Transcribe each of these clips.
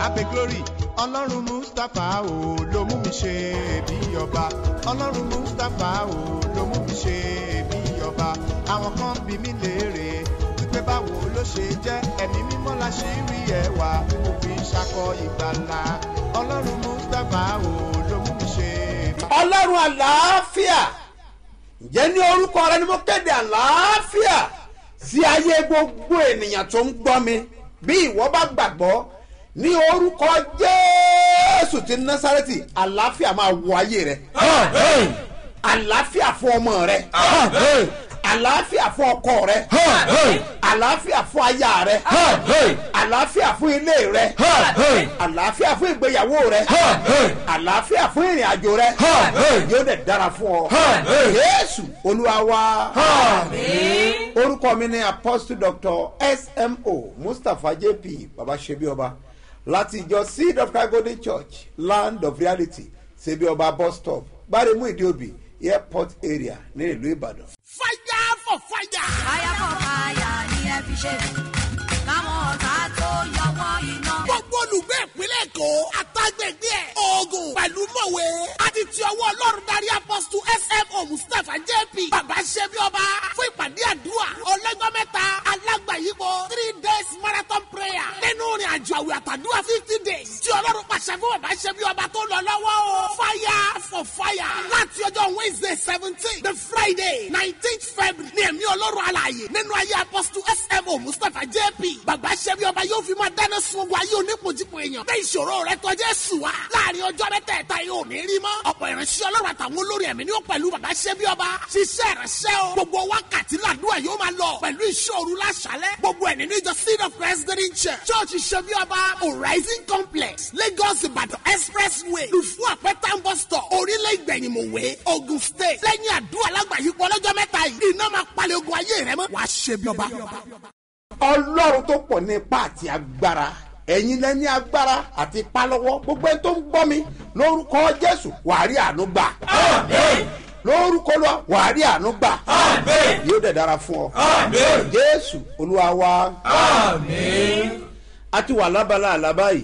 abe glory ọlọ́run mustapha o ló mú mi ṣe bí ọba ọlọ́run mustapha o ló mú mi ṣe bí ọba àwọn kan bí mi léèrè wípé báwo ló ṣe jẹ́ ẹ̀mí mímọ́ la ṣe rí ẹwà mo fi ṣakọ ìgbàlà ọlọ́run mustapha o ló mú mi ṣe bí ọlọ́run àlàáfíà ǹjẹ́ ní orúkọ rẹ ni mo kéde àlàáfíà sí ayé gbogbo ènìyàn tó ń gbọ́ mi bí ìwọ bá gbàgbọ́ ní orúkọ jésù ti násàrẹ́tì àlàáfíà máa wọ ayé rẹ àlàáfíà fún ọmọ rẹ àlàáfíà fún ọkọ rẹ àlàáfíà fún aya rẹ àlàáfíà fún ilé rẹ àlàáfíà fún ìgbéyàwó rẹ àlàáfíà fún ìrìn àjò rẹ yóò dẹ̀ dára fún ọ jésù olúwa wa orúkọ mi ni apostle doctor smo mustapha jp baba sebi ọba láti ìjọ seed of God golden church land of reality sebi ọba bus stop gbáremú ìdíòbí airport area ní ìlú ìbàdàn. fire for fire. fire for fire ni ẹ fi ṣe káwọn ọ̀tá tó yọ wọ́n iná. gbogbo olùgbé ìpínlẹ̀ èkó àtàgbègbè ẹ̀ oògùn pẹ̀lú mọ̀wé àti ti ọwọ́ ọlọ́run darí apọ́sítù smo mustapha jp bàbá ṣẹ́bi ọba fún ìpàdé àdúrà ọlọ́jọ́ mẹ́ta alágbàyípo three days marathon prayer nínú ìrìn àjò àwẹ̀ àtàdúrà fifty days tí ọlọ́run pàṣẹ fún bàbá ṣẹ́bi ọba tó lọ lọ́wọ́ o fire for fire láti ọjọ́ wednesday seventeen the friday nineteenth february ní ẹ̀mí ọlọ́run alààyè nínú ayé apọ́sítù smo mustapha jp bàbá ṣẹ́bi ọba yóò fi máa dáná sun ogun ayé onípojúpo èèyàn bẹ́ẹ̀ ìṣòro rẹ tọ́jú ẹ̀sùn wa láàrin ọjọ́ mẹ́tẹ̀ẹ̀ta yóò ní rí mọ́ ọ̀pọ̀ ìránṣẹ́ ọlọ́run àtàwọn olórí ẹ̀mí ni ó pẹ̀lú bàbá ṣẹ́bi ọba ṣiṣẹ́ ìránṣẹ́ o gbogbo wákàtí làdúrà yóò máa lọ pẹ̀lú ìṣòro láṣálẹ̀ gbogbo ẹ̀ nínú ìjọ seed of christ green church church ṣẹ́bi ọba horizon complex lagos ìbàdàn expressway lùfú àpẹtàn bus stop orílẹ̀ ìgbẹ̀yìnmọ̀wé ogun state lẹ́yìn àdúrà lágbàáyípo ọlọ́jọ́ mẹ́ta yìí iná máa palẹ̀ ogun ayé rẹ mọ́ wàá ṣẹ́bi ọba ọlọ́run tó pọ̀ ní ipá àti agbára ẹ̀yin lẹ́ni agbára àti ipá lọ́wọ́ gbogbo ẹni tó ń gbọ́ mi lórúkọ jésù wàá rí àánú gbà lórúkọ lọ wàá rí àánú gbà yóò dẹ̀ dára fún ọ jésù olúwa wa a ti wà lábala àlábá yìí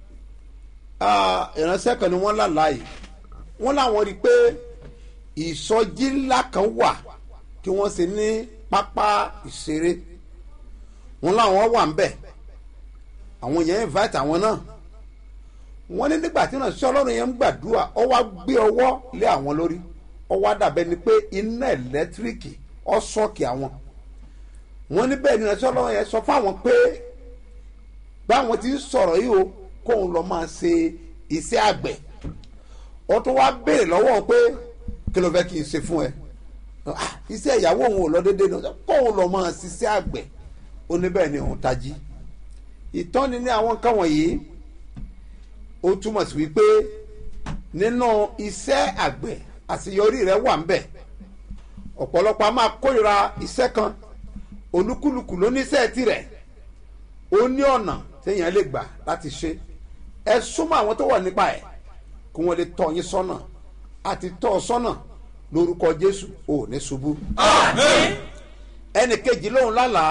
Ah, ìránṣẹ́ kan ni wọ́n lálàá yìí wọ́n láwọn rí i pé ìsọjí ńlá kan wà tí wọ́n ṣe ní pápá ìṣeré wọn làwọn wà ń bẹ àwọn yẹn invite àwọn náà wọn ní nígbà tí wọn sọ ọlọ́run yẹn ń gbàdúrà ọ wá gbé ọwọ́ lé àwọn lórí ọ wá dàbẹ́ ni pé iná ẹ̀lẹ́tíríkì ọ sọ́ọ̀kì àwọn wọn ní bẹ́ẹ̀ ni wọn sọ ọlọ́run yẹn sọ fáwọn pé báwọn ti ń sọ̀rọ̀ yìí o kóun lọ máa ṣe iṣẹ́ àgbẹ̀ ọ tó wá béèrè lọ́wọ́ pé kí ló fẹ́ kí n ṣe fún ẹ Ah, iṣẹ́ ìyàwó òun ò lọ déédéé náà kóun lọ máa ṣiṣẹ́ àgbẹ̀ ó ní bẹ́ẹ̀ ni òun tají ìtọ́ni ní àwọn nǹkan wọ̀nyí ó túmọ̀ sí wípé nínú iṣẹ́ àgbẹ̀ àṣeyọrí rẹ̀ wà ń bẹ̀ ọ̀pọ̀lọpọ̀ a máa kórìíra iṣẹ́ kan olúkúlùkù ló ní iṣẹ́ tirẹ̀ ó ní ọ̀nà téèyàn lè gbà láti ṣe ẹ súnmọ́ àwọn tó wà nípa ẹ̀ kí wọ́n lè tọ́ yín sọ́nà àti tọ́ ọ sọ́nà lórúkọ jésù ò ní ṣubú ẹnì kejì lóhùn lálàá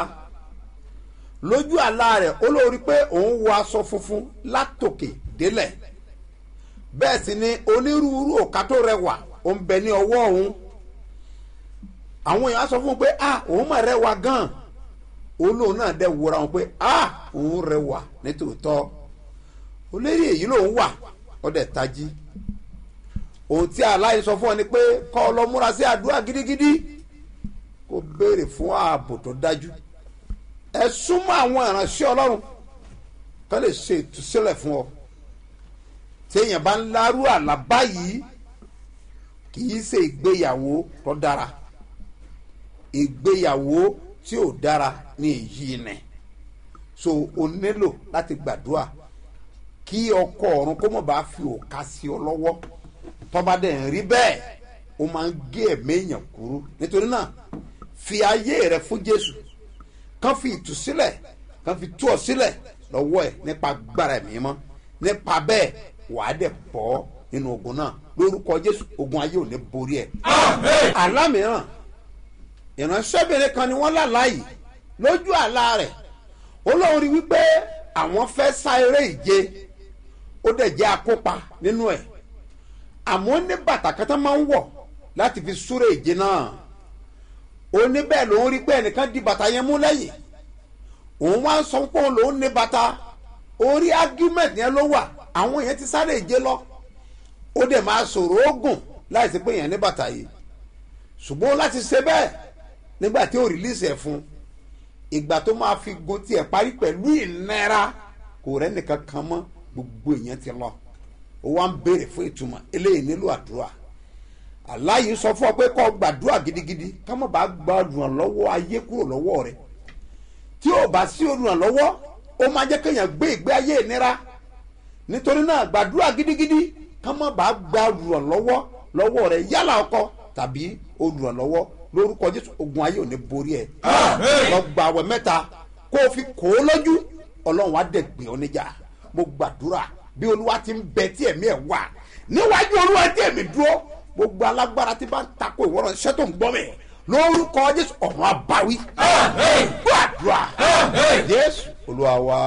lójú àlá rẹ̀ ó lórí pé òun wọ aṣọ funfun látòkè délẹ̀ bẹ́ẹ̀ sì ni onírúurú òkà tó rẹwà ó ń bẹ ní ọwọ́ òun àwọn èèyàn á sọ fún un pé ah òun mà rẹwà gan olóhùn náà dẹ̀ wúra wọn pé ah òun rẹwà nítòótọ́ olórí èyí lòun wà ó dẹ̀ tají ohun tí aláì sọ fún ọ ni pé kọ́ ọ lọ múra sí àdúrà gidigidi kó béèrè fún ààbò tó dájú ẹ súnmọ́ àwọn ìránṣẹ́ ọlọ́run kán lè ṣe ìtúsílẹ̀ fún ọ téèyàn bá ń lárú àlá báyìí kì í ṣe ìgbéyàwó tó dára ìgbéyàwó tí ò dára ní èyí nẹ so o nílò láti gbàdúrà kí ọkọ ọ̀run kó mọ̀ bá fi òka sí ọ lọ́wọ́ tọ́ba dẹ̀ ń rí bẹ́ẹ̀ ó máa ń gé ẹ̀mí èèyàn kúrú nítorí náà fi ayé rẹ fún jésù kán fi ìtúsílẹ̀ kán fi tú ọ sílẹ̀ lọ́wọ́ ẹ̀ nípa gbára ẹ̀mí mọ́ nípa bẹ́ẹ̀ wàá dẹ̀ bọ́ nínú ogun náà lórúkọ jésù ogun ayé ò ní borí ẹ̀. àlá mìíràn ìránṣẹ́bìnrin kan ni wọ́n lálàá yìí lójú àlá rẹ̀ ó lóun rí wípé àwọn fẹ́ sá eré ìje ó dẹ̀ jẹ́ akópa nínú ẹ̀ àmọ́ ní bàtà kan tó máa ń wọ̀ láti fi súré ìje náà ó ní bẹ́ẹ̀ lòún rí pé ẹnìkan di bàtà yẹn mú lẹ́yìn òun wá ń sọ pé òun lòún ní bàtà orí argument yẹn ló wà àwọn yẹn ti sáré ìje lọ ó dẹ̀ máa sọ̀rọ̀ ogun láì sí pé yẹn ní bàtà yìí ṣùgbọ́n láti ṣe bẹ́ẹ̀ nígbà tí ó rìlíìsì ẹ̀ fún ìgbà tó máa fi gun tiẹ̀ parí pẹ̀lú ìnira kò rẹ́ nìkan kan mọ́ gbogbo èèyàn ti lọ ó wá ń béèrè fún ìtumọ̀ eléyìí nílò àdúrà aláyìí sọ fún ọ pé kó gbàdúrà gidigidi ká má bàa gba olùrànlọ́wọ́ ayé kúrò lọ́wọ́ rẹ̀ tí ò bá sí olùrànlọ́wọ́ ó máa jẹ́ kéèyàn gbé ìgbé ayé ìnira nítorí náà gbàdúrà gidigidi ká má bàa gba olùrànlọ́wọ́ lọ́wọ́ rẹ̀ yálà ọkọ tàbí olùrànlọ́wọ́ lórúkọ jésù ogun ayé ò ní borí ẹ lọ gba àwẹ̀ mẹ́ta kó o fi kó o lójú ọlọ́run á dẹ̀ gbé ọ níjà mo gbàdúrà bí olúwa ti ń bẹ tí ẹ̀mí ẹ̀ wà níwájú olúwa tí ẹ̀mí dúró gbogbo alágbára tí bá ń takò ìwọ́rọ̀ iṣẹ́ tó ń gbọ́ mẹ́ lórúkọ jésù ọ̀run àbáwí gbàdúrà jésù olúwa wa.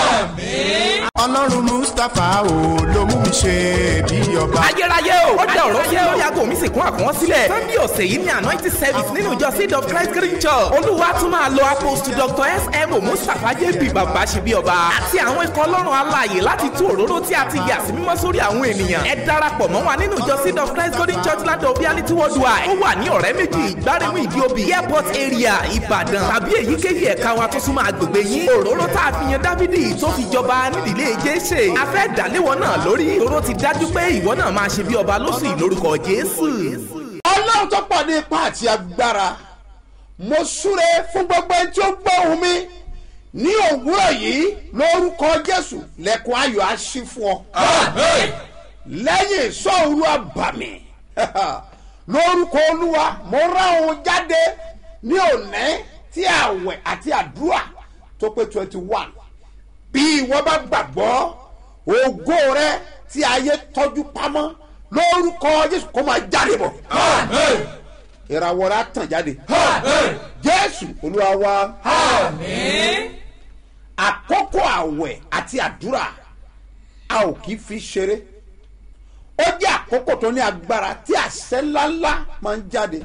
ọlọ́run mustapha o ló mú mi ṣe bí ọba. ayérayé o ó dá ọ̀rọ̀ yẹ́ ó yàgò mi sì kún àkùnwọ́n sílẹ̀ sunday ọ̀sẹ̀ yìí ní anointing service nínú ìjọ seed of christ green church olúwa tún máa lo apostle dr sm mustapha jp bàbá ṣe bí ọba àti àwọn ikọ̀ ọlọ́run alààyè láti tú òróró tí a ti yà sí mímọ́ sórí àwọn ènìyàn ẹ darapọ̀ mọ́ wa nínú ìjọ seed of christ golden church land of reality worldwide ó wà ní ọ̀rẹ́ méjì ìgbáremú ìdíobì airport area ìbàdàn tàbí èyíkéyìí ẹ̀ka wa tó súnmọ́ agbègbè yín òróró tá a fi yan dávidi tó fi jọba nídìílé jésè a fẹ́ dàléwọ́ náà lórí òróró ti dájú pé ìwọ náà máa ṣe bí ọba lóṣù yìí lórúkọ jésù. ọlọ́run tó pọ̀ ní ipá àti agbára mo súre fún gbogbo ẹni tí ó gbọ́ ohùn mi ní òwúrọ̀ yìí lórúkọ jésù lẹ́kùn ayọ̀ á ṣí fún ọ. lẹ́yìn ìṣọ́òru àbàmì lórúkọ olúwa mo rán òun jáde ní òní tí àwẹ̀ àti àdúrà tó pé twenty one bí ìwọ bá gbàgbọ́ ògo rẹ tí ayé tọ́jú pamọ́ lórúkọ jésù kó máa jáde bọ̀ ìràwọ̀ rẹ á tàn jáde jésù olúwa wa àkókò àwẹ̀ àti àdúrà a ò kì í fi ṣeré ó jẹ́ àkókò tó ní agbára tí àṣẹ ńláńlá máa ń jáde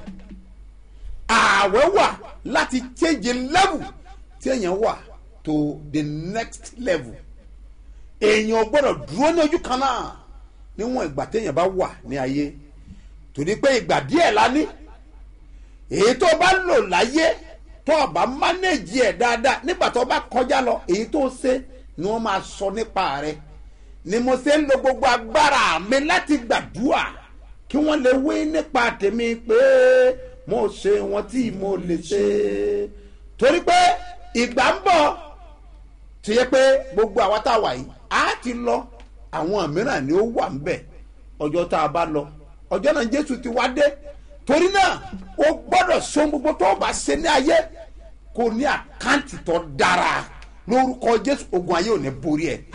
ààwẹ̀ wà láti change level tí èèyàn wà to the next level èèyàn ò gbọ́dọ̀ dúró ní ojú kan náà níwọ̀n ìgbà téèyàn bá wà ní ayé torí pé ìgbà díẹ̀ la ní èyí tó bá lò láyé tó o bá mánéjì ẹ̀ dáadáa nígbà tó o bá kọjá lọ èyí tó ṣe ni wọ́n máa sọ nípa rẹ̀ ni mo ṣe ń lo gbogbo agbára mi láti gbàdúrà kí wọ́n lè wí nípa tèmi pé mo ṣe wọn tí mo lè ṣe torí pé ìgbà ń bọ̀ tó yẹ pé gbogbo àwa tá a wà yìí á ti lọ àwọn mìíràn ni ó wà ń bẹ̀ ọjọ́ tá a bá lọ ọjọ́ náà jésù ti wá dé torí náà o gbọ́dọ̀ ṣe ohun gbogbo tó o bá ṣe ní ayé kò ní àkáǹtì tó dára lórúkọ jésù ogun ayé ò ní borí ẹ.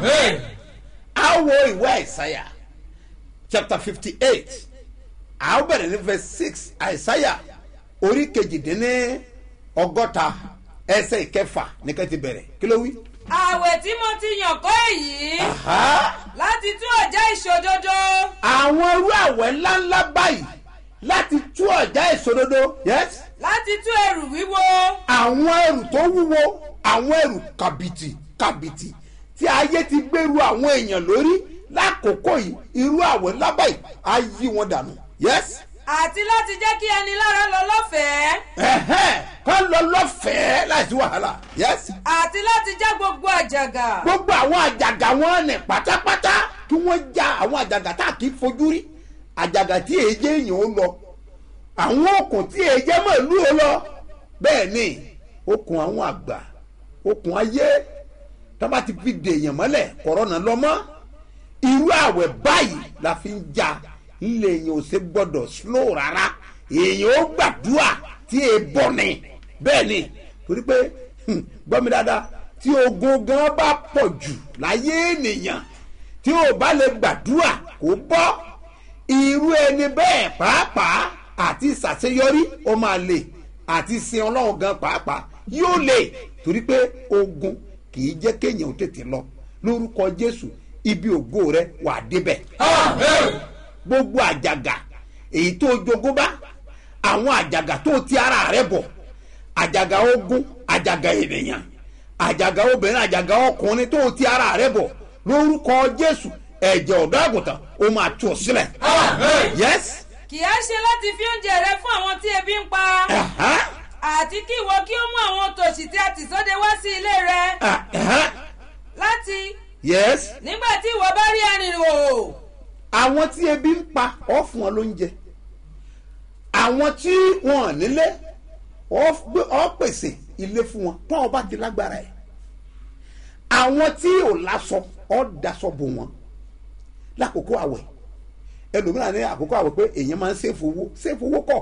a wo ìwé àìsáyà chapter fifty eight a ó bẹ̀rẹ̀ ní verse six àìsáyà orí kejìdínní ọgọ́ta ẹsẹ̀ ìkẹfà ní ká ti bẹ̀rẹ̀ kí ló wí. àwẹ̀ tí mo ti yàn kọ́ èyí Aha! láti tú ọ̀já ìṣòdodo àwọn irú àwẹ̀ ńláńlá báyìí láti tú ọ̀já ìṣòdodo yes láti tú ẹrù wíwo àwọn ẹrù tó wúwo àwọn ẹrù kàbìtì kàbìtì tí ayé ti gbèrú àwọn èèyàn lórí lákòókò yìí irú àwẹ̀ ńlá báyìí á yí wọn dànù yes àti láti jẹ́ kí ẹni lára lọ lọ́fẹ̀ẹ́ ẹ̀hẹ́n kọ́ lọ lọ́fẹ̀ẹ́ láìsí wàhálà yes àti láti já gbogbo àjàgà gbogbo àwọn àjàgà wọn nì pátápátá kí wọ́n já àwọn àjàgà tá a kì í fojú rí àjàgà tí èjé èèyàn ó lọ àwọn okùn tí èjé mọ̀lú ó lọ bẹ́ẹ̀ ni okùn àwọn àgbà okùn ayé tá bá ti fi dèèyàn mọ́lẹ̀ kọ̀rọ̀nà lọ́mọ́ irú àwẹ̀ báyìí la fi ń ja ilé èèyàn ò ṣe gbọ́dọ̀ slow rárá èèyàn ó gbàdúrà tí è bọ̀ ni bẹ́ẹ̀ ni torí pé hmm, gbọ́ mi dáadáa tí ogun gan bá pọ̀ jù láyé ènìyàn tí ò bá lè gbàdúrà kó bọ́ irú ẹni bẹ́ẹ̀ pàápàá àti ṣàṣeyọrí ó máa lè àti sin ọlọ́run gan pàápàá yóò lè torí pé ogun kì í jẹ́ kéèyàn ó tètè lọ lórúkọ jésù ibi ògo rẹ wà á débẹ̀ gbogbo àjàgà èyí tó jogún bá àwọn àjàgà tó ti ara rẹ bọ̀ àjàgà ogun àjàgà ènìyàn àjàgà obìnrin àjàgà ọkùnrin tó ti ara rẹ bọ̀ lórúkọ jésù ẹ̀jẹ̀ ọ̀dọ́ àgùntàn ó máa tú ọ sílẹ̀. yes. kì í ṣe láti fi oúnjẹ rẹ fún àwọn tí ebi ń pa Uh-huh. àti kí ìwọ kí ó mú àwọn tòṣì tí a tì sóde wá sí ilé rẹ Uh-huh. láti yes. nígbà tí ìwọ bá rí arìnrìn àwọn tí ebi ń pa ọ fún wọn lóúnjẹ àwọn tí wọn ò nílé ọ gbé- ọ pèsè ilé fún wọn tó ọba ti lágbára ẹ àwọn tí ò láṣọ ọ daṣọ bò wọn lákòókò àwẹ̀ ẹlòmíràn ní àkókò àwẹ̀ pé èèyàn máa ń ṣèfò owó ṣèfò owó kọ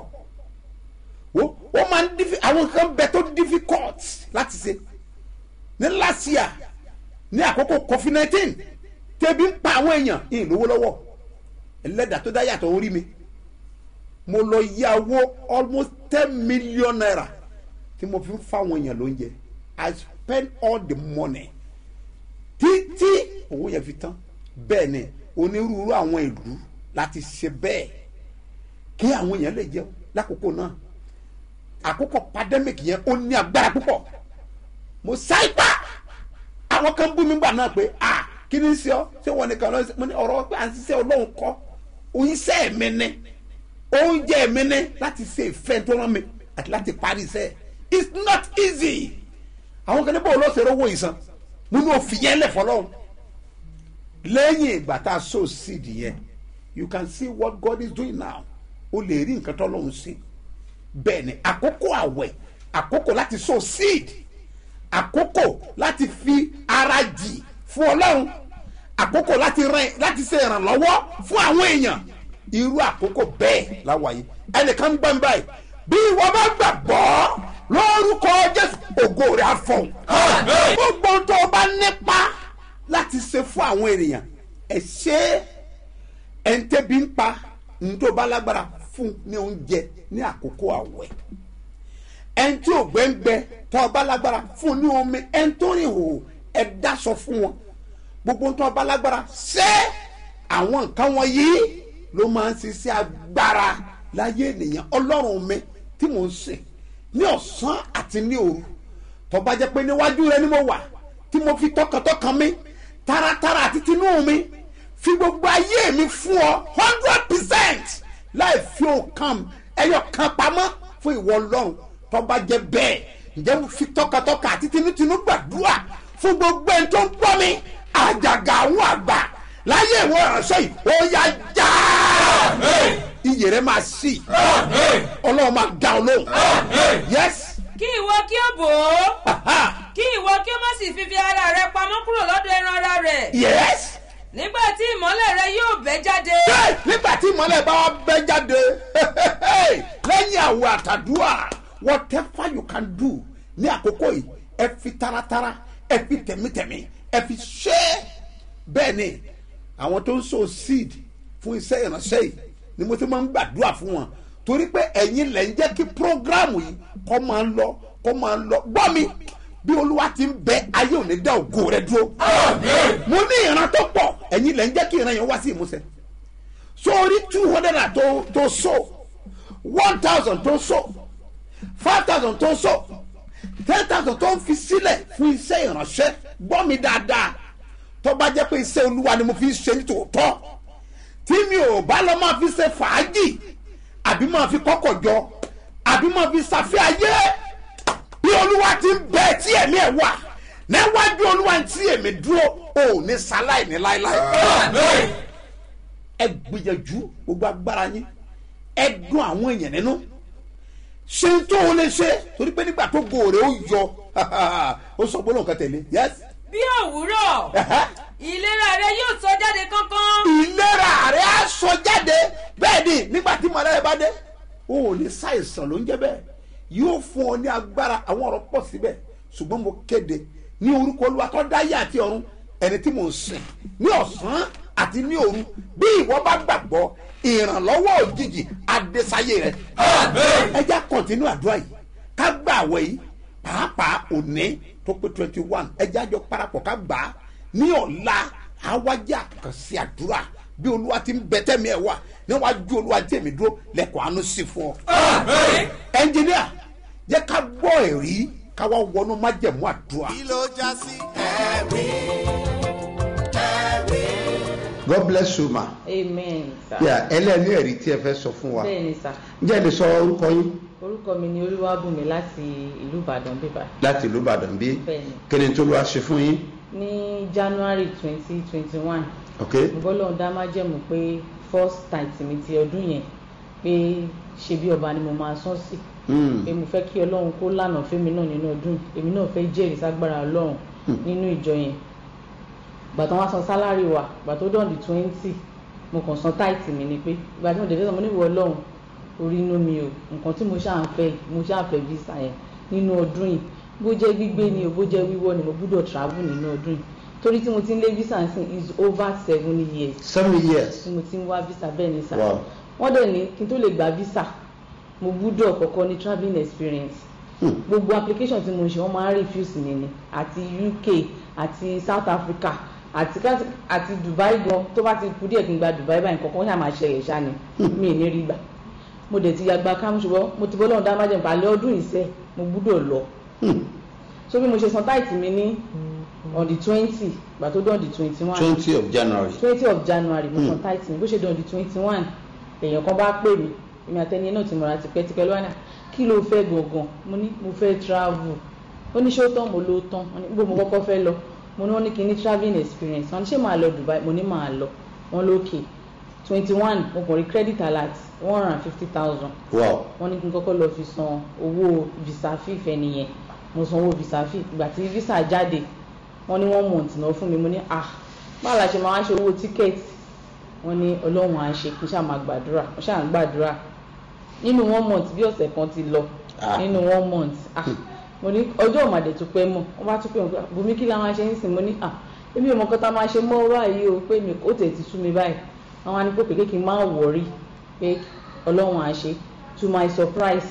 wo ó máa ń diffi àwọn kan bẹ tó difficult láti ṣe ní last year ní àkókò covid nineteen tẹbi ń pa àwọn èèyàn ìyìn lówó lọ́wọ́ ẹlẹ́dàá tó dá yàtọ̀ orí mi mo lọ yáwó almost ten million naira tí mo fi ń fáwọn èèyàn lóúnjẹ i spend all the money títí owó yẹn fi tán bẹ́ẹ̀ ni onírúurú àwọn ìlú láti ṣe bẹ́ẹ̀ kí àwọn èèyàn lè jẹun lákòókò náà àkókò pandemic yẹn ó ní agbára púpọ̀ mo sáìpà àwọn kan bú mi gbà náà pé ah kí ni ń ṣe ọ ṣé wọn nìkan lọ sí mo ní ọ̀rọ̀ pé à ń ṣiṣẹ́ ọlọ́run kọ́ oníṣẹ́ mi ni oúnjẹ mi ni láti ṣe ìfẹ́ tó rán mi àti láti parí iṣẹ́ it's not easy àwọn kan ní bọ́ọ̀ lọ́sẹ̀ rówó ìsan mo ní òfin yẹn lẹ̀ fọlọ́run lẹ́yìn ìgbà tá a so seed yẹn you can see what God is doing now o lè rí nǹkan tó lọ́run sí bẹ́ẹ̀ ni àkókò àwẹ̀ àkókò láti so seed àkókò láti fi ara jì fún ọlọ́run àkókò láti rìn láti ṣe ìrànlọ́wọ́ fún àwọn èèyàn irú àkókò bẹ́ẹ̀ láwàyé ẹnìkan ń gbọ́ mi báyìí bí wọ́n bá gbàgbọ́ lórúkọ jésù ògo rẹ̀ á fọ̀ gbogbo ohun tó o bá nípa láti ṣe fún àwọn ènìyàn ẹ ṣe é ẹ̀ ń tẹ́bi ń pa ní tó bá lágbára fún ní oúnjẹ ní àkókò àwẹ̀ ẹni tí ò gbẹ́ngbẹ́ tọ́ ọba lágbára fún ní omi ẹni tó rìn hò ẹ dáṣọ fún wọn gbogbo tọ́ ọba lágbára ṣé àwọn nǹkan wọn yìí ló máa ń ṣiṣẹ́ agbára láyé ènìyàn ọlọ́run mi tí mò ń sìn ní ọ̀sán àti ní òru tọ́ba jẹ́ pé níwájú rẹ ni mo wà tí mo fi tọkàntọkàn mi taratara àti tinú mi fi gbogbo ayé mi fún ọ hundred percent láì fi òkan ẹyọ kan pamọ́ fún ìwọ ọlọ́run tọ́ba jẹ́ bẹ́ẹ̀ ǹjẹ́ mo fi tọkàntọkàn àti tinútinú gbàdúrà fún gbogbo ẹni tó ń gbọ́ mi àjàgà àwọn àgbà láyé ìwọ ìránṣẹ́ yìí ó yá já iyè rẹ máa sí ọlọ́run máa dá ọ lóhùn yes kí ìwọ kí ó bò ó kí ìwọ kí ó má sì fífi ara rẹ pamọ́ kúrò lọ́dọ̀ ẹran ara rẹ̀ yes nígbà tí ìmọ́lẹ̀ rẹ yóò bẹ́ jáde Hey, nígbà tí ìmọ̀lẹ̀ bá wá bẹ́ jáde lẹ́yìn àwọ̀ àtàdúrà whatever you can do ní àkókò yìí ẹ fi taratara ẹ fi tẹ̀mítẹ̀mí ẹ fi ṣe é bẹ́ẹ̀ ni àwọn tó ń so seed fún iṣẹ́ ìránṣẹ́ yìí ni mo ti máa ń gbàdúrà fún wọn torí pé ẹ̀yin lẹ̀ ń jẹ́ kí prógráàmù yìí kọ́ máa ń lọ kọ́ máa ń lọ gbọ́ mi bí olúwa ti ń bẹ ayé òní dá ògo rẹ dúró mo ní ìran tó pọ̀ ẹ̀yin lẹ̀ ń jẹ́ kí ìran yẹn wá sí ìmúṣẹ sórí two hundred and tó tó so one thousand tó so five thousand tó so ten thousand tó ń fi sílẹ̀ fún iṣẹ́ ìránṣẹ́ gbọ́ mi dáadáa tó bá jẹ́ pé iṣẹ́ olúwa ni mo fi ń ṣe ní tòótọ́ tí mi ò bá lọ máa fi ṣe fàájì àbí máa fi kọ́kọ̀ jọ àbí máa fi ṣàfihàn ayé bí olúwa ti ń bẹ tí ẹ̀mí ẹ̀ wà níwájú olúwa tí èmi dúró ò ní sáláì ní láéláé ẹ gbìyànjú gbogbo agbára yín ẹ dún àwọn èèyàn nínú ṣe ń tó o lè ṣe torí pé nígbà tó gòrè ó yọ ó sọ gbólóhùn kan tẹ̀lé yes bí òwúrọ̀ ìlera rẹ yóò sọ jáde kánkán ìlera rẹ á sọ jáde bẹ́ẹ̀ ni nígbà tí mọ̀lẹ́ bá dé o ò ní ṣàìsàn ló ń jẹ́ bẹ́ẹ̀ yóò fún ọ ní agbára àwọn ọ̀rọ̀ pọ̀ síbẹ̀ ṣùgbọ́n mo kéde ní orúkọ olúwa tó dáyé àti ọ̀run ẹni tí mò ń sìn ní ọ̀sán àti ní òru bí ìwọ bá gbàgbọ́ ìrànlọ́wọ́ òjijì adésáyé rẹ ẹ já kọ́ntínú àdúrà yìí ká gbà àwẹ̀ yìí pàápàá òní tó pé twenty one ẹ já jọ parapọ̀ ká gbà á ní ọ̀la àwájà àkànṣe àdúrà bí olúwa ti ń bẹ tẹ́mi ẹ̀ wá níwájú olúwa tí èmi dúró lẹ́kọ̀ọ́ àánú sí fún ọ. ẹnjìníà jẹ́ ká gbọ́ ẹ̀rí ká wá wọnú májẹ̀mú àdúrà. kí ló já sí ẹ̀rí ẹ̀rí. god bless you ma. amen sir. yà ẹlẹ́ni ẹ̀rí tí ẹ fẹ́ sọ fún wa. bẹ́ẹ̀ ni sir ǹjẹ́ ẹ lè sọ orúkọ yín orúkọ mi ni olúwàbùnmi láti ìlú ìbàdàn bíbá láti ìlú ìbàdàn bí Bẹ́ẹ̀ni. kí ni tó lọ́wọ́ ṣe fún yín. ní january twenty twenty one ok bọ́lọ́run dá májẹ̀mú pé first tithe mi ti ọdún yẹn pé ṣe bí ọba ni mo máa sán sí Mm. pé mo fẹ́ kí ọlọ́run kó lànà fẹ́mi náà nínú ọdún yìí. èmi náà fẹ́ jẹ́rìí ságbára ọlọ́run nínú ìjọ yẹn gbàtàn wá san sálárì wa gbàtàn ó dàn di twenty mo kàn san táìtì mi ni pé ìgbà tí mo dẹ̀ fẹ́ sọ mo ní ìwọ ọlọ́run orí inú mi o nǹkan tí mo ṣáà ń fẹ́ mo ṣáà fẹ́ visa yẹn nínú ọdún yìí bó jẹ́ gbígbé ni o bó jẹ́ wíwọ́ ni mo gbúdọ̀ travel nínú ọdún yìí torí tí mo ti ń lé visa ń sìn is over seven years seven years. tí mo ti ń wá visa bẹ́ẹ̀ ni sà Wow. wọ́n dẹ̀ ní kí n tó lè gba visa mo gbúdọ̀ kọ́kọ́ ní travelling experience Hmm. gbogbo application tí mo ṣe wọ́n máa ń refuse mi ni àti uk àti south africa àti ká- àti dubai gan tó bá ti kú díẹ̀ kí n gba dubai báyìí kankan ṣáà máa ṣẹlẹ̀ ṣáà ni mi ì ní rí gbà mo dẹ̀ ti yàgbá kámú ṣùgbọ́n mo ti bọ́lọ́run dá májèm pàlẹ́ ọdún ìṣe mo gbúdọ̀ lọ Hmm. so bí mo ṣe san táìtì mi ní on the twenty ìgbà tó dán di twenty one twenty of january. twenty of january mo Hmm. san tight mi bó ṣe dán di twenty one èèyàn kan bá pè mí èmi àtẹni náà ti mọ̀ra tipẹ́tipẹ́ lọ́wọ́ náà kí ló fẹ́ gangan mo ní mo fẹ́ travel ó ní ṣé ó tán mo ló tán wọ́n ní gbogbo mo kọ́kọ́ fẹ́ lọ mo ní wọ́n ní kí n ní travelling experience wọ́n ní ṣé màá lọ dubai mo ní màá lọ wọ́n lókè twenty one mo kàn rí credit alert one hundred and fifty thousand wow. wọ́n ní kí n kọ́kọ́ lọ fi san owó visa fee fẹ́ nìyẹn mo san owó visa fee ìgbà tí visa jáde wọ́n ní one month náà fún mi mo ní ah báwo la ṣe máa wá ṣe owó tíkẹ́ẹ̀tì wọ́n ní ọlọ́run á ṣe kí n ṣáà máa gbàdúrà mo ṣáà ń gbàdúrà nínú one month bí ọ̀sẹ̀ kan ti lọ Ah. nínú one month ah mo ní ọjọ́ òmàdé tó pẹ́ mọ̀ wọ́n bá tún pé wọn bùnmi kí la máa ṣe ń sìn mo ní ah èmi ò mọ nǹkan tá a máa ṣe mọ́ báyìí o pé mi ó tẹ̀ ti sú mi báyìí àwọn á ní pé pé kí n má wọ̀rí pé ọlọ́run á ṣe to my surprise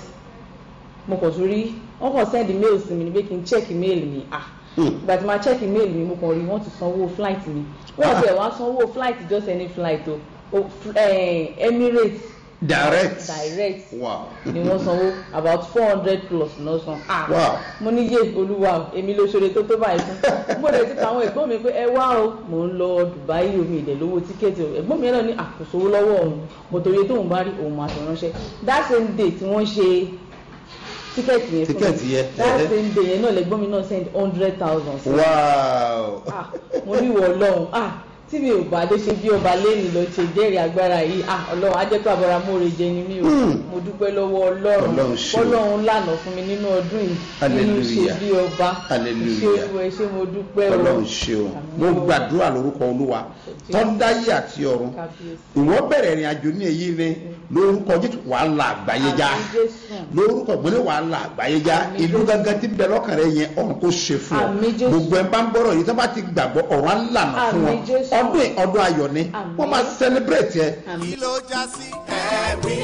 mo kàn tún rí wọ́n kàn send mail sí mi ní pé kí n check mail mi ah Hmm. ìgbà tí ma check mail mi mo kàn rí wọ́n ti sanwó flight mi wọ́n ti ẹ̀ wá sanwó flight just any flight o o f- eh, Emirates direct. direct wow. ni wọ́n sanwó about four hundred plus náà san ah Wow. mo ní yé olúwa o èmi ló ṣoore tó tó báyìí fún mo lè ti pa àwọn ẹ̀gbọ́n mi pé ẹ wá o mò ń lọ Dubai omi ìdẹ̀ lówó tíkẹ́ẹ̀tì o ẹ̀gbọ́n mi náà ní àkóso owó lọ́wọ́ òun mo torí tóun bá rí òun máa fi ránṣẹ́ that same day tí wọ́n ṣe tíkẹ́ẹ̀tì yẹn fún mi Tíkẹ́ẹ̀tì yẹn, that ẹhẹ́. same day yẹn náà lẹ́gbọ́n mi náà send hundred thousand sí mi wow. ah mo ní ìwọ ọlọ́run ah tí mi ò bá dé ṣe bí ọba lẹ́nu lọ ṣe jẹ́rìí agbára yìí ah ọlọ́run á jẹ́ pé àbọ̀ra mọ́re jẹ ni mí o mo dúpẹ́ lọ́wọ́ ọlọ́run Ọlọ́run ṣe o. ọlọ́run lànà fún mi nínú ọdún yìí nínú ṣe Hallelujah. bí ọba Hallelujah. ṣé olú ẹ ṣé mo dúpẹ́ o ọlọ́run ṣeun mo gbàdúrà lórúkọ olúwa tọ́ndáyé àti ọ̀run Kábíyèsí. ìwọ bẹ̀rẹ̀ ìrìn àjò ní èyí ni lórúkọ jésù wàá la àgbáyé já Àmín Jésù. lórúkọ gbọ́dọ̀ wàá la àgbáyé já Àmín ìlú Jésù. gangan tí ń bẹ lọ́kàn rẹ yẹn ọ̀run kò ṣe fún ọ Àmín Jésù. gbogbo ẹ̀ bá ń gbọ́rọ̀ yìí tó bá ti gbàgbọ́ ọ̀run á lànà fún Àmín wọn Jésù. ọdún yìí ọdún ayọ̀ ni Àmín. wọ́n máa celebrate ẹ kí ló já sí ẹ̀rí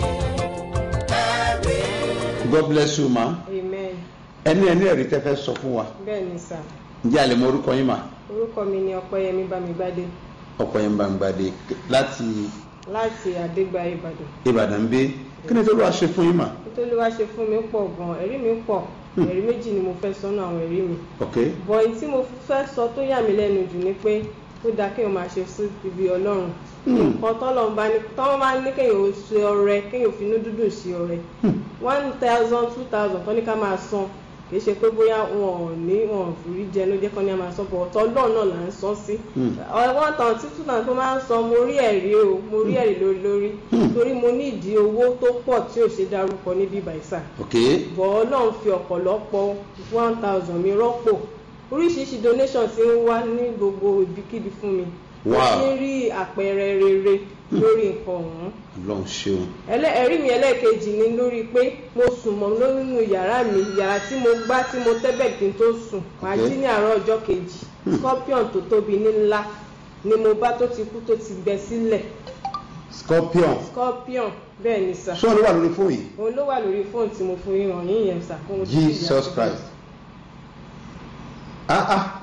ẹ̀rí. god bless you ma amen ẹni ẹni ẹ̀rí tẹ́ fẹ́ sọ fún wa bẹ́ẹ̀ ni sà ǹjẹ́ àlẹ́ mọ orúkọ yín ma orúkọ mi ni ọpẹ́yẹmí bámigbádé ọkọ yẹn bá ń gbàdé láti láti àdégbà ìbàdàn ìbàdàn bí kí ni tó lọ́wọ́ ṣe fún yín ma nítorí wá ṣe fún mi pọ̀ gan ẹ̀rí mi pọ̀ ẹ̀rí méjì ni mo fẹ́ sọ́nà àwọn ẹ̀rí mi ok bọ̀ èyí tí mo fẹ́ sọ tó yà mí lẹ́nu jù ni pé ó dáa kéèyàn máa ṣe sí ibi ọlọ́run nǹkan tọ́lọ́run bá ní tọ́wọ́n bá ní kéèyàn ó ṣe ọrẹ kéèyàn fi inú dúdùn ṣe ọrẹ one thousand two thousand tó ní ká máa san kì í ṣe pé bóyá wọn ò ní wọn ò rí jẹ ló jẹ́ kán ní a máa san bọ̀ ọ̀tọ̀ ọlọ́run náà là ń san sí one thousand two thousand tó máa ń san mo rí ẹ̀rí o mo rí ẹ̀rí lórí lórí torí mo ní ìdí owó tó pọ̀ tí ò ṣe dárúkọ níbí bàìsà ok bọ̀ ọlọ́run fi ọ̀pọ̀lọpọ̀ one thousand mi rọ́pò oríṣiríṣi donation ti ń wá ní gbogbo ibikíbi fún mi mo Wow. ti ń rí àpẹẹrẹ rere lórí nǹkan ọ̀hún ọlọ́run ṣeun ẹlẹ́ ẹ̀rí mi ẹlẹ́ẹ̀kejì ni lórí pé mo sùn mọ́ nínú yàrá mi yàrá tí mo gbá tí mo tẹ́bẹ̀ kí n tó sùn màá Okay. jí ní àárọ̀ ọjọ́ kejì scorpion tó tóbi ní ńlá ni mo bá tó ti kú tó ti gbẹ sílẹ̀ scorpion scorpion bẹ́ẹ̀ ni sà ṣé wọn ló wà lórí fóònù yìí òun ló wà lórí fóònù tí mo fún yín hàn yín yẹn sà fún ojú ìyá jesus tó christ ah ah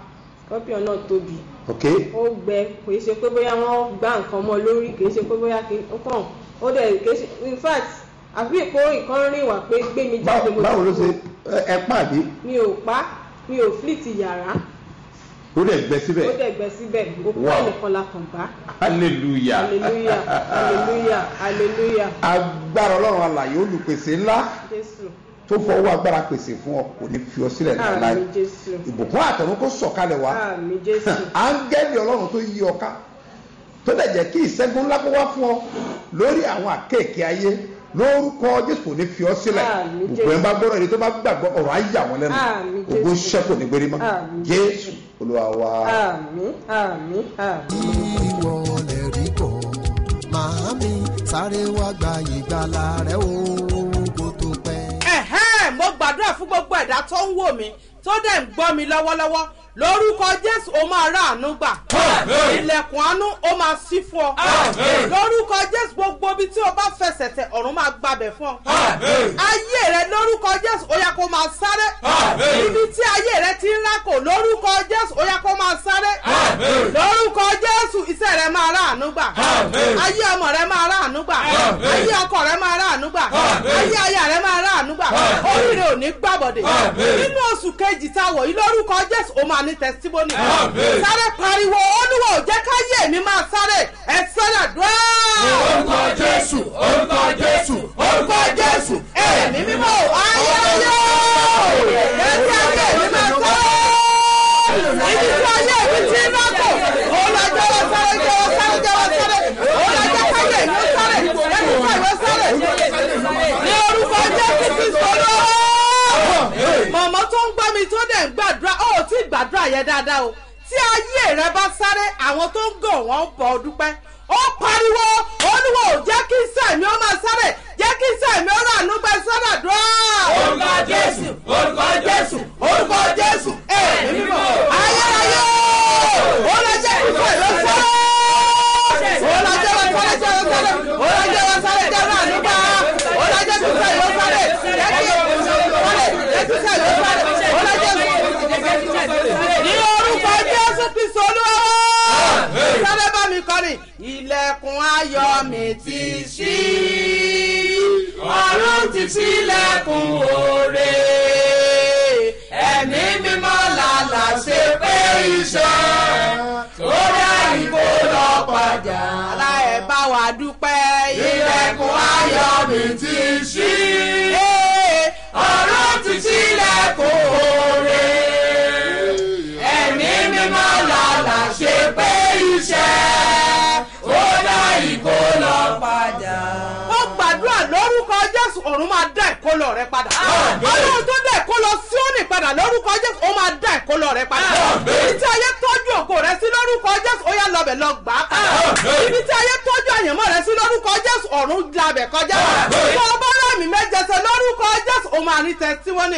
scorpion náà tóbi ok ó gbẹ kò í ṣe pé bóyá wọ́n gbá nǹkan mọ́ lórí kì í ṣe pé bóyá kì í kàn ó dẹ̀ kì í ṣe in fact àfi ìpò ìkan rìn wá pé gbé mi jáde mo báwo ló ṣe ẹ- ẹ pàdé mi ò pa mi ò flit yàrá ó dẹ̀ gbẹ síbẹ̀ ó dẹ̀ gbẹ síbẹ̀ òkú Wow. ẹnìkan la kàn bá hallelujah hallelujah hallelujah hallelujah agbára ọlọ́run alàyè olùpèsè ńlá jésù tó fọwọ́ agbára pèsè fún ọ kò ní fi ọ sílẹ̀ láéláé àmì jésù ìbùkún àtọ̀run kó sọ̀kalẹ̀ wá àmì jésù áńgẹ́lì ọlọ́run tó yí ọ ká tó dẹ̀ jẹ́ kí ìṣẹ́gun ńlá kó wá fún ọ lórí àwọn àkéèké ayé lórúkọ jésù kò ní fi ọ sílẹ̀ Àmín, gbogbo ẹ̀ Jésù. ń bá gbọ́dọ̀ èdè tó bá gbàgbọ́ ọ̀rọ̀ á yà wọ́n lẹ́nu Àmín, ògo Jésù. ṣẹ́kù ní gbérí mọ́ Àmín, jésù olúwa wa. àmì àmì àmì. ìwọ lè rí kọ màámi sáré wá gba ìgbàlà rẹ o kó tó pẹ́. ẹ̀hẹ́n mo gbàdúrà fún gbogbo ẹ̀dá tó ń wò mí tó dẹ̀ ń gbọ́ mi lọ́wọ́lọ́wọ́ lórúkọ jésù ó máa rà àánú gbà ilẹ̀kùn àánú ó máa ṣí fún ọ lórúkọ jésù gbogbo ibi tí o bá fẹsẹ̀ tẹ ọ̀run máa gbàbẹ̀ fún ọ ayé rẹ lórúkọ jésù ó yá kó máa sáré ibi tí ayé rẹ ti ń rákò lórúkọ jésù ó yá kó máa sáré lórúkọ jésù iṣẹ́ rẹ máa rà àánú gbà ayé ọmọ rẹ máa rà àánú gbà ayé ọkọ rẹ máa rà àánú gbà ayé aya rẹ máa rà àánú gbà oríire ò ní gbàbọ̀dẹ̀ nínú oṣù kejì tá a wọ̀ yìí lórúkọ jésù ó máa ní testimony sáré pariwo olúwa ò jẹ́ káyé mi máa sáré ẹ sọ́dà dùá. orúkọ jésù orúkọ jésù orúkọ jésù ẹ̀mí mímọ́ ayé ayé jẹ́ kí ayé mi máa sáré ibi tí ayé mi ti ń rákò olùjọ́ wa sáré jẹ́ wa sáré jẹ́ wa sáré olùjọ́ káyé mi ó sáré ẹ̀mí káyé sáré ní orúkọ jésù ti sọ̀rọ̀ màmá tó ń gbọ́ mi tó dẹ̀ ń gbàdúrà ó tí ì gbàdúrà yẹn dáadáa o tí ayé rẹ bá sáré àwọn tó ń gàn wọ́n bọ̀ ọ́ dúpẹ́ ó pariwo olúwo ò jẹ́ kí sẹ́mi ó máa sáré jẹ́ kí sẹ́mi ó rà nú pẹ́ sọ́dà dúró. orúkọ jésù orúkọ jésù orúkọ jésù ẹ̀mí mímọ́ ayérayé ó lọ jẹ́ kí sẹ́mi ó sáré ó lọ jẹ́ wọ́n sáré jẹ́ wọ́n sáré ó lọ jẹ́ wọ́n sáré jẹ́ wọ́n ànúgbà ó lọ jẹ́ kí sẹ́mi ó sáré jẹ́ kí sáré jẹ́ kí sẹ́mi ó sáré ó lọ jẹ́ ní orúkọ jésù kristu olúwa sáré bá mi kọrin ilẹ̀kùn ayọ̀ mi ti ṣí ọ̀run ti ṣílẹ̀kùn òre ẹ̀mí mímọ́ làlà ṣe pé iṣẹ́ tó dá ìbò lọ padà. aláẹ̀ bá wa dúpẹ́ ilẹ̀kùn ayọ̀ mi ti ṣí ọ̀run ti ṣílẹ̀kùn òre ẹ̀mí mímọ́ làlà ṣe pé iṣẹ́ ó dá ìkó lọ padà. ó gbàdúrà lórúkọ jésù ọ̀run máa dá ìkólọ rẹ padà. ọlọ́run tó dá ìkólọ síónì padà lórúkọ jésù ó máa dá ìkólọ rẹ padà. ibi tí ayé tọ́jú ògo rẹ sí lórúkọ jésù ó yá lọ́bẹ̀ lọ gbà á padà. ibi tí ayé tọ́jú àyànmọ́ rẹ sí lórúkọ jésù ọ̀run dabẹ̀ kọjá. tó o bá rámì mẹ́jẹsẹ̀ lórúkọ jésù ó máa ní tẹsíwọ́nì.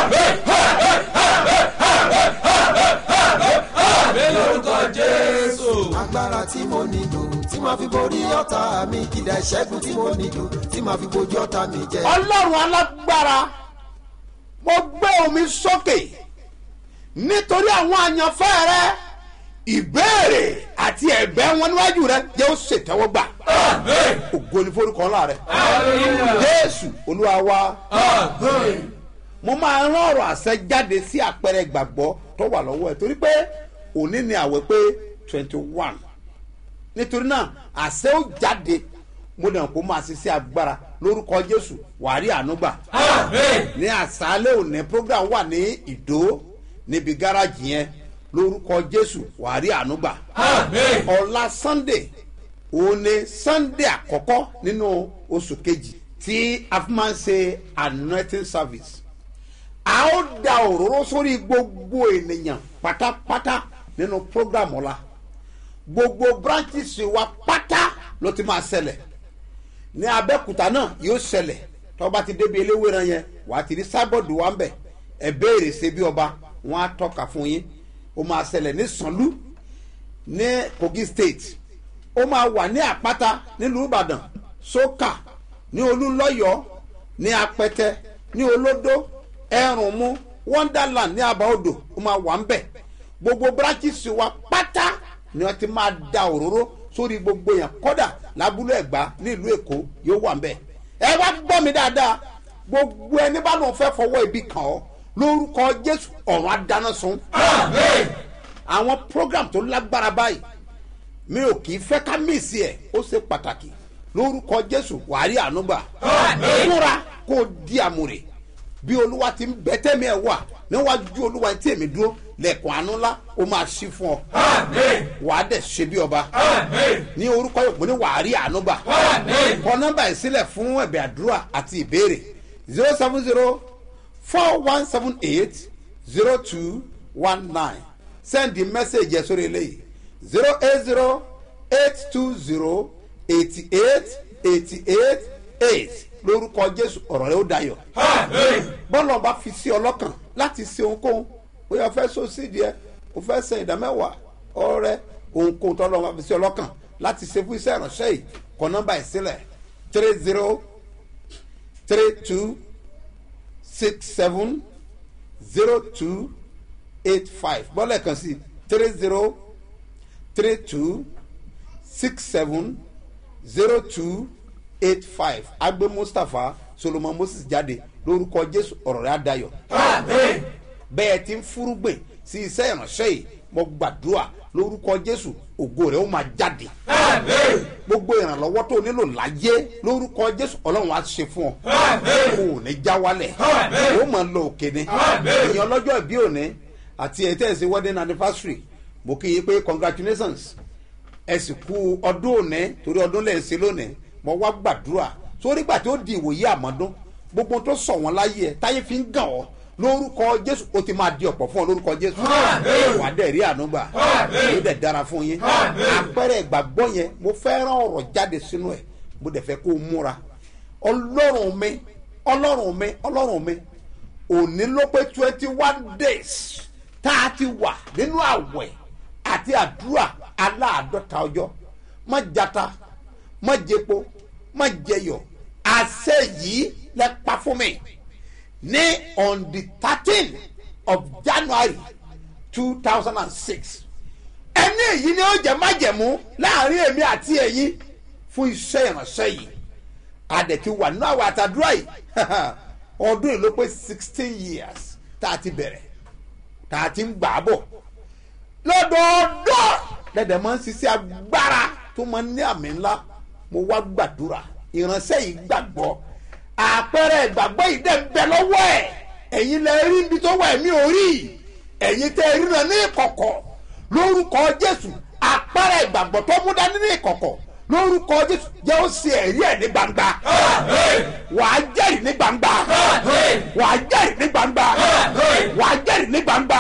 lórúkọ jésù. agbára tí mo nílò tí màá fi borí ọ̀tá mi ìdá ìṣẹ́gun tí mo nílò tí màá fi bojú ọ̀tá mi jẹ. ọlọ́run alágbára mo gbé omi sókè nítorí àwọn àyànfẹ́ rẹ ìbéèrè àti ẹ̀bẹ̀ wọn níwájú rẹ jẹ́ ó ṣètẹ́wọ́gbà ògo ni forúkọ ńlá rẹ jésù olúwa wa mo máa rán ọ̀rọ̀ àṣẹ jáde sí àpẹẹrẹ ìgbàgbọ́ tó wà lọ́wọ́ ẹ̀ torí pé òní ni àwẹ̀ pé twenty one nítorí náà àṣẹ ó jáde mo dàn kó máa ṣiṣẹ́ agbára lórúkọ jésù wàá rí àánú gbà. ní àṣálẹ̀ òní program wà ní ìdó níbi gáràjì yẹn lórúkọ jésù wàá rí àánú gbà. ọ̀la sunday òun ni sunday àkọ́kọ́ nínú oṣù kejì tí a fi máa ń ṣe anointing service a ó da òróró sórí gbogbo ènìyàn pátápátá nínú program ọ̀la gbogbo branches wa pátá ló ti máa ṣẹlẹ̀ ní abẹ́kúta náà yóò ṣẹlẹ̀ tọ́ba ti débi eléwéran yẹn wà á ti rí sábọ̀dù wa ń bẹ̀ ẹ béèrè ṣe bí ọba wọn á tọ́ka fún yín ó máa ṣẹlẹ̀ ní sanlu ní kogi state ó máa wà ní àpáta nílùú ìbàdàn sókà ní olúlọ́yọ̀ ní apẹtẹ ní olódó ẹrùnmú wonderland ní àbáodò ó máa wà ń bẹ̀ gbogbo branches wa pátá ni wọ́n ti máa da òróró sórí gbogbo yẹn kọ́dà lábúlé ẹ̀gbá nílùú èkó yóò wà nbẹ ẹ wá gbọ́ mi dáadáa gbogbo ẹni bá lóun fẹ́ fọwọ́ ibi kàn ọ́ lórúkọ jésù ọ̀run adáná sun àwọn program tó lágbára báyìí mi ò kì í fẹ́ ká mísì ẹ̀ ó ṣe pàtàkì lórúkọ jésù wàárí ànúgbà múra kó o di àmúre bí olúwa ti ń bẹ tẹ́mi ẹ̀ wà níwájú olúwa tí èmi dúró lẹ́kùn àánú ńlá ó máa ṣí fún ọ wàá dẹ̀ ṣe bí ọba ní orúkọ yòókù ní wàárí ànúgbà kọ nọ́mbà yìí sílẹ̀ fún ẹ̀bẹ̀ àdúrà àti ìbéèrè zero seven zero four one seven eight zero two one nine send the message yẹn sórí eléyìí zero eight zero eight two zero eighty eight eighty eight eight lórúkọ jésù ọ̀rọ̀ rẹ ó dayọ̀ bọ́lá ọba fi sí ọlọ́kàn láti ṣe ohunkóhun bóyá o fẹ́ so sídìí ẹ o fẹ́ sẹ ìdámẹ́wàá ọrẹ ohunkóhun tọ́lọ́ ọba fi sí ọlọ́kàn láti ṣe fún iṣẹ́ ìránṣẹ́ yìí kọ nọ́mbà yìí sílẹ̀ three zero three two six seven zero two eight five bọ́lá ẹ̀kan sí three zero three two six seven zero two eight five agbe mustapha solomon moses jáde lórúkọ jésù ọ̀rọ̀ rẹ̀ adayọ̀ bẹ́ẹ̀ ti ń fúrúgbìn sí iṣẹ́ ìránṣẹ́ yìí mo gbàdúrà lórúkọ jésù ògo rẹ̀ ó máa jáde gbogbo ìrànlọ́wọ́ tó nílò láyé lórúkọ jésù ọlọ́run á ṣe fún ọ kò ní já wálẹ̀ ó máa lọ òkè ni èèyàn ọlọ́jọ́ ìbí òní àti ẹ̀ tẹ́ ẹ̀ sí wedding anniversary mo kí yín pé congratulations ẹ sì kú ọdún òní torí ọdún lẹ́yìn sí lónìí mo wá gbàdúrà sórí gbà tí ó di ìwòye àmọ́dún gbogbo tó sọ wọn láyé ẹ táyé fi ń gàn ọ́ lórúkọ jésù ó ti máa di ọ̀pọ̀ fún ọ lórúkọ jésù wà á dẹ̀ rí ànúgbà ó dẹ̀ dára fún yín àpẹẹrẹ ìgbàgbọ́ yẹn mo fẹ́ rán ọ̀rọ̀ jáde sínú ẹ̀ mo dẹ̀ fẹ́ kó o múra ọlọ́run mi ọlọ́run mi ọlọ́run mi òní ló pé twenty one days tá a ti wà nínú àwẹ̀ àti àdúrà aláàdọ́ta ọjọ́ má jata má jẹpo má jẹyọ àṣẹ yìí lẹ pa fún mi ní on the thirteen of january two thousand and six ẹni èyí ni ó jẹ májẹmú láàrin èmi àti ẹyin fún iṣẹ ìránṣẹ yìí àdẹ̀tí wà nínú àwọn àtàdúrà yìí ọdún yìí ló pé sixteen years tá a ti bẹ̀rẹ̀ tá a ti ń gbà á bọ̀ lọ́dọọdọ́ dẹ̀dẹ̀ máa ń ṣiṣẹ́ agbára tó máa ń ní àmì ńlá mo wá gbàdúrà ìránṣẹ́ yìí gbàgbọ́ àpẹẹrẹ ìgbàgbọ́ yìí dẹ̀ ń bẹ lọ́wọ́ ẹ̀ ẹ̀yin lẹ rí ibi tó wà ẹ̀mí orí ẹ̀yin tẹ́ ẹ ríran ní ìkọ̀kọ̀ lórúkọ jésù àpẹẹrẹ ìgbàgbọ́ tó mú dání ní ìkọ̀kọ̀ lórúkọ jésù jẹ́ ó ṣe ẹ̀rí ẹ̀ ní gbangba wà á jẹ́rìí ní gbangba wà á jẹ́rìí ní gbangba wà á jẹ́rìí ní gbangba.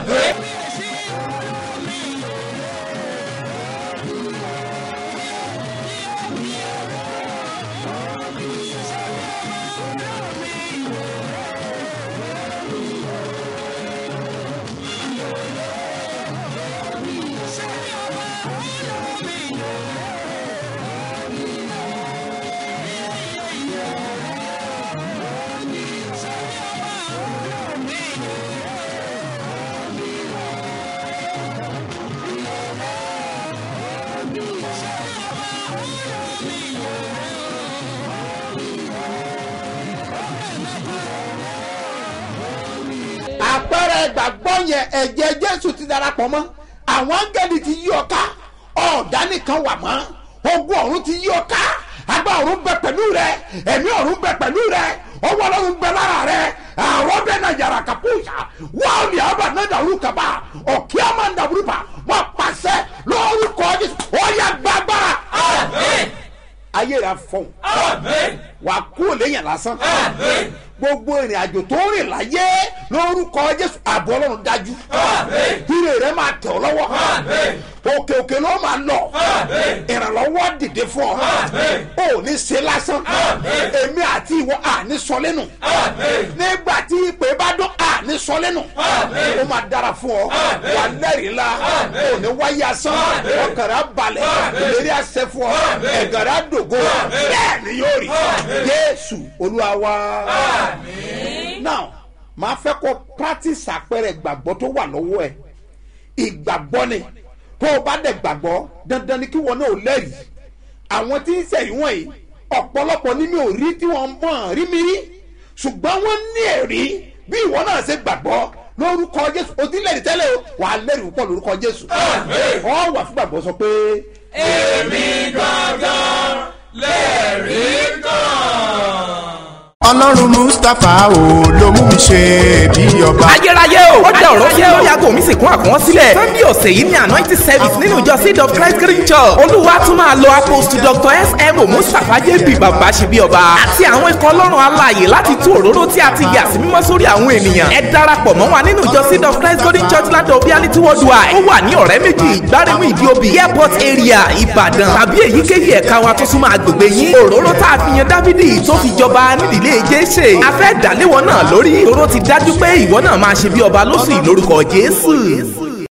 àpẹẹrẹ ìgbàgbọ́ yẹn ẹ̀jẹ̀ jésù ti darapọ̀ mọ́ àwọn áńgẹ́lì ti yí ọ ká ọ̀dà nìkan wà mọ́ ogun ọ̀run ti yí ọ ká agbá ọ̀run bẹ pẹ̀lú rẹ ẹ̀mí ọ̀run bẹ pẹ̀lú rẹ ọwọ́ ọlọ́run bẹ lára rẹ àwọn bẹ náà yàrá kàpúùsà wọ́n ní àbá náà dàrú kaba ọ̀kí àmà ń dàrú pa wọ́n pàṣẹ lórúkọ jésù ọ̀yà gbàgbára. ayé rẹ fọ̀n wà kú lẹ́yìn lásán gbogbo ìrìn àjò tó rìn láyé lórúkọ jésù àbọ̀ ọlọ́run dájú ire rẹ máa tẹ̀ ọ́ lọ́wọ́ òkè òkè ló máa lọ ìrànlọ́wọ́ dìde fún ọ ò ní ṣe lásán èmi àti ìwọ àní sọ lẹ́nu nígbà tí ìpè bá dún àní sọ lẹ́nu ó máa dára fún ọ wà lẹ́rìí la ò ní wáyé asán ọkàrà balẹ̀ ìlérí àṣẹ fún ọ ẹ̀gàrà dògo bẹ́ẹ̀ ni yóò rí jésù olúwa wá now máa fẹ́ kó practice àpẹẹrẹ gbàgbọ́ tó wà lọ́wọ́ ẹ̀ ìgbàgbọ́ ni tó o bá dẹ̀ gbàgbọ́ dandan ni kí wọn náà lẹ́rìí àwọn tí ń sẹ̀rí wọ̀nyí ọ̀pọ̀lọpọ̀ ní mi ò rí tí wọ́n mọ̀ rí mi rí ṣùgbọ́n wọ́n ní ẹ̀rí bí ìwọ náà ṣe gbàgbọ́ lórúkọ jésù o ti lẹ́rìí tẹ́lẹ̀ o wà á lẹ́rìí púpọ̀ lórúkọ jésù ọ wà fún gbàgbọ́ sọ pé. èmi gangan lẹ́rìí kan. ọlọ́run mustapha o ló mú mi ṣe bí ọba. ayérayé o ó dá ọ̀rọ̀ yẹ́ ó yàgò mi sì kún àkùnwọ́n sílẹ̀ sunday ọ̀sẹ̀ yìí ní anointing service nínú ìjọ seed of christ green church olúwa tún máa lo apostle dr sm mustapha jp bàbá ṣe bí ọba àti àwọn ikọ̀ ọlọ́run alààyè láti tú òróró tí a ti yà sí mímọ́ sórí àwọn ènìyàn ẹ darapọ̀ mọ́ wa nínú ìjọ seed of christ golden church land of reality worldwide ó wà ní ọ̀rẹ́ méjì ìgbáremú ìdíobì airport area ìbàdàn tàbí èyíkéyìí ẹ̀ka wa tó súnmọ́ agbègbè yín òróró tá a fi yan dávidi tó fi jọba nídìílé jésè a fẹ́ dàléwọ́ náà lórí òróró ti dájú pé ìwọ náà máa ṣe bí ọba lóṣù yìí lórúkọ jésù.